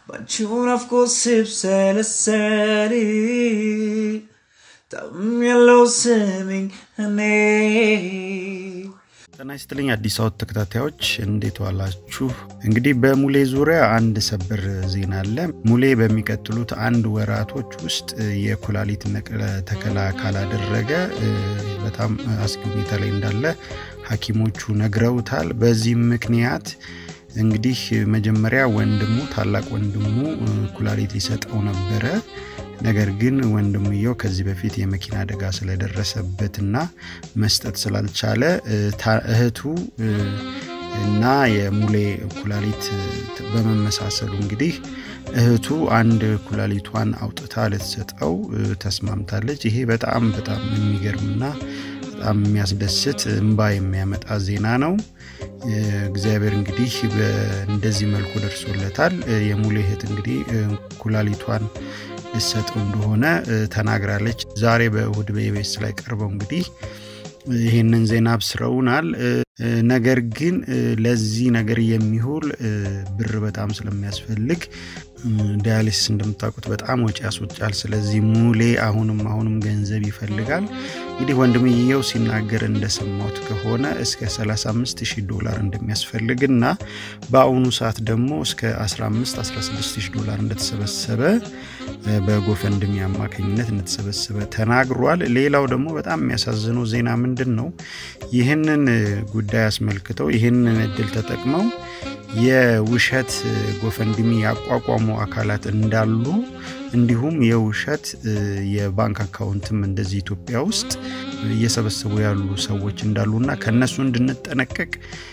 ባንቺው ናፍቆት ስብሰለሰል ታምሜያለሁ ስሚኝ እኔ ጤና ይስጥልኝ አዲስ አበባ ተከታታዮች እንዴት ዋላችሁ? እንግዲህ በሙሌ ዙሪያ አንድ ሰበር ዜና አለ። ሙሌ በሚቀጥሉት አንድ ወራቶች ውስጥ የኩላሊት ነቅለ ተከላ ካላደረገ በጣም አስጊ ሁኔታ ላይ እንዳለ ሐኪሞቹ ነግረውታል። በዚህም ምክንያት እንግዲህ መጀመሪያ ወንድሙ ታላቅ ወንድሙ ኩላሊት ሊሰጠው ነበረ። ነገር ግን ወንድምየው ከዚህ በፊት የመኪና አደጋ ስለደረሰበትና መስጠት ስላልቻለ እህቱ እና የሙሌ ኩላሊት በመመሳሰሉ እንግዲህ እህቱ አንድ ኩላሊቷን አውጥታ ልትሰጠው ተስማምታለች። ይሄ በጣም በጣም የሚገርምና በጣም የሚያስደስት እንባ የሚያመጣ ዜና ነው። እግዚአብሔር እንግዲህ እንደዚህ መልኩ ደርሶለታል። የሙሌ እህት እንግዲህ ኩላሊቷን ልሰጠው እንደሆነ ተናግራለች። ዛሬ በእሁድ በኢቢኤስ ላይ ቀርበው እንግዲህ ይህንን ዜና አብስረውናል። ነገር ግን ለዚህ ነገር የሚውል ብር በጣም ስለሚያስፈልግ ዳያሊሲስ እንደምታውቁት በጣም ወጪ ያስወጫል። ስለዚህ ሙሌ አሁንም አሁንም ገንዘብ ይፈልጋል። እንግዲህ ወንድምየው ሲናገር እንደሰማሁት ከሆነ እስከ 35 ሺህ ዶላር እንደሚያስፈልግ እና በአሁኑ ሰዓት ደግሞ እስከ 15 16 ሺህ ዶላር እንደተሰበሰበ በጎፈንድሚ አማካኝነት እንደተሰበሰበ ተናግሯል። ሌላው ደግሞ በጣም የሚያሳዝነው ዜና ምንድን ነው? ይህንን ጉዳይ አስመልክተው ይህንን እድል ተጠቅመው የውሸት ጎፈንድሚ ያቋቋሙ አካላት እንዳሉ እንዲሁም የውሸት የባንክ አካውንትም እንደዚህ ኢትዮጵያ ውስጥ እየሰበሰቡ ያሉ ሰዎች እንዳሉና ከነሱ እንድንጠነቀቅ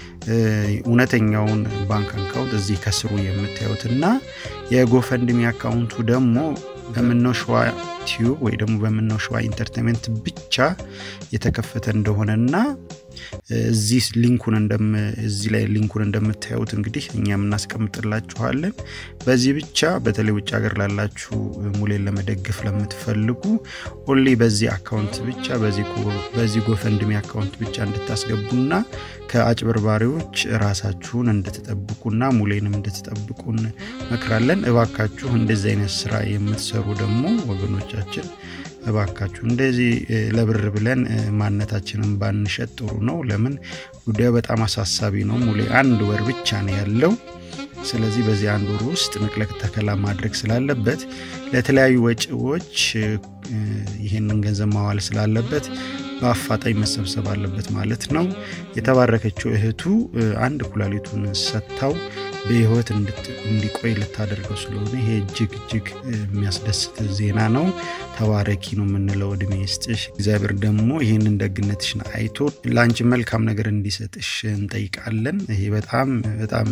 እውነተኛውን ባንክ አካውንት እዚህ ከስሩ የምታዩትና የጎፈንድሚ አካውንቱ ደግሞ በምነው ሸዋ ቲዩብ ወይ ደግሞ በምነው ሸዋ ኢንተርቴንመንት ብቻ የተከፈተ እንደሆነና እዚህ ሊንኩን እዚህ ላይ ሊንኩን እንደምታዩት እንግዲህ እኛም እናስቀምጥላችኋለን። በዚህ ብቻ በተለይ ውጭ ሀገር ላላችሁ ሙሌን ለመደገፍ ለምትፈልጉ ኦንሊ በዚህ አካውንት ብቻ በዚህ ጎፈንድሚ አካውንት ብቻ እንድታስገቡና ከአጭበርባሪዎች ራሳችሁን እንድትጠብቁና ሙሌንም እንድትጠብቁን መክራለን። እባካችሁ እንደዚህ አይነት ስራ የምትሰሩ ደግሞ ወገኖቻችን እባካችሁ እንደዚህ ለብር ብለን ማንነታችንን ባንሸጥ ጥሩ ነው። ለምን ጉዳዩ በጣም አሳሳቢ ነው። ሙሌ አንድ ወር ብቻ ነው ያለው። ስለዚህ በዚህ አንድ ወር ውስጥ ንቅለ ተከላ ማድረግ ስላለበት ለተለያዩ ወጪዎች ይህንን ገንዘብ ማዋል ስላለበት በአፋጣኝ መሰብሰብ አለበት ማለት ነው። የተባረከችው እህቱ አንድ ኩላሊቱን ሰጥታው በህይወት እንዲቆይ ልታደርገው ስለሆነ ይሄ እጅግ እጅግ የሚያስደስት ዜና ነው። ተባረኪ ነው የምንለው። እድሜ ይስጥሽ። እግዚአብሔር ደግሞ ይህንን ደግነትሽን አይቶ ለአንቺ መልካም ነገር እንዲሰጥሽ እንጠይቃለን። ይሄ በጣም በጣም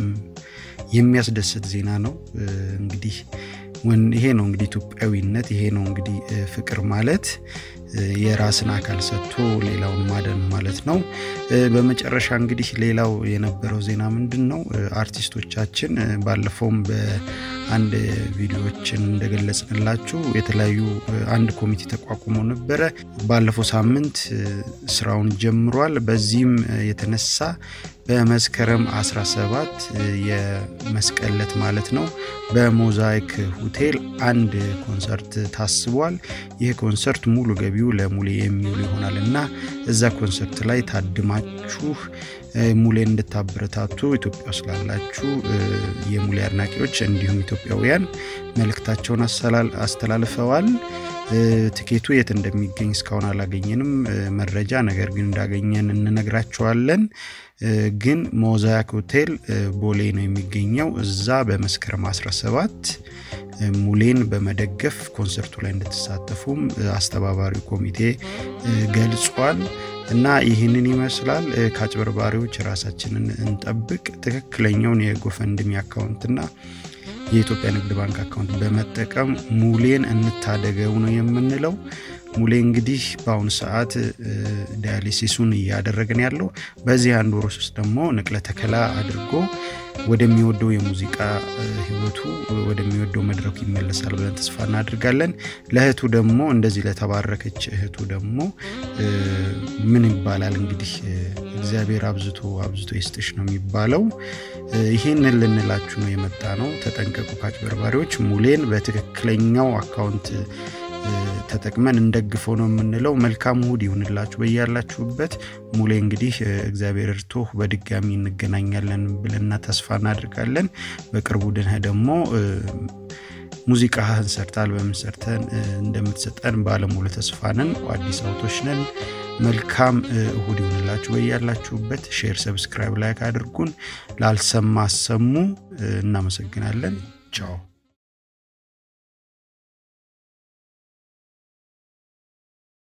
የሚያስደስት ዜና ነው። እንግዲህ ይሄ ነው እንግዲህ ኢትዮጵያዊነት፣ ይሄ ነው እንግዲህ ፍቅር ማለት የራስን አካል ሰጥቶ ሌላውን ማደን ማለት ነው። በመጨረሻ እንግዲህ ሌላው የነበረው ዜና ምንድን ነው? አርቲስቶቻችን ባለፈውም በአንድ ቪዲዮዎችን እንደገለጽንላችሁ የተለያዩ አንድ ኮሚቴ ተቋቁሞ ነበረ። ባለፈው ሳምንት ስራውን ጀምሯል። በዚህም የተነሳ በመስከረም 17 የመስቀለት ማለት ነው በሞዛይክ ሆቴል አንድ ኮንሰርት ታስቧል። ይህ ኮንሰርት ሙሉ ገቢው ለሙሌ የሚውል ይሆናል እና እዛ ኮንሰርት ላይ ታድማችሁ ሙሌን እንድታበረታቱ ኢትዮጵያ ውስጥ ላላችሁ የሙሌ አድናቂዎች እንዲሁም ኢትዮጵያውያን መልእክታቸውን አስተላልፈዋል። ትኬቱ የት እንደሚገኝ እስካሁን አላገኘንም መረጃ፣ ነገር ግን እንዳገኘን እንነግራቸዋለን። ግን ሞዛይክ ሆቴል ቦሌ ነው የሚገኘው። እዛ በመስከረም 17 ሙሌን በመደገፍ ኮንሰርቱ ላይ እንድትሳተፉም አስተባባሪ ኮሚቴ ገልጿል። እና ይህንን ይመስላል። ከአጭበርባሪዎች ራሳችንን እንጠብቅ። ትክክለኛውን የጎፈንድሚ አካውንትና የኢትዮጵያ ንግድ ባንክ አካውንት በመጠቀም ሙሌን እንታደገው ነው የምንለው። ሙሌ እንግዲህ በአሁኑ ሰዓት ዳያሊሲሱን እያደረገን ያለው በዚህ አንድ ወር ውስጥ ደግሞ ንቅለ ተከላ አድርጎ ወደሚወደው የሙዚቃ ህይወቱ ወደሚወደው መድረኩ ይመለሳል ብለን ተስፋ እናድርጋለን። ለእህቱ ደግሞ እንደዚህ ለተባረከች እህቱ ደግሞ ምን ይባላል እንግዲህ እግዚአብሔር አብዝቶ አብዝቶ ይስጥሽ ነው የሚባለው። ይህንን ልንላችሁ ነው የመጣ ነው። ተጠንቀቁ ከአጭበርባሪዎች። ሙሌን በትክክለኛው አካውንት ተጠቅመን እንደግፈው ነው የምንለው። መልካም እሁድ ይሁንላችሁ በያላችሁበት። ሙሌ እንግዲህ እግዚአብሔር እርቶህ በድጋሚ እንገናኛለን ብለና ተስፋ እናድርጋለን። በቅርቡ ድነህ ደግሞ ሙዚቃህን ሰርተ አልበምን ሰርተን እንደምትሰጠን ባለሙሉ ተስፋ ነን። አዲስ አውቶች ነን። መልካም እሁድ ይሁንላችሁ በያላችሁበት። ሼር፣ ሰብስክራይብ፣ ላይክ አድርጉን። ላልሰማ አሰሙ። እናመሰግናለን። ቻው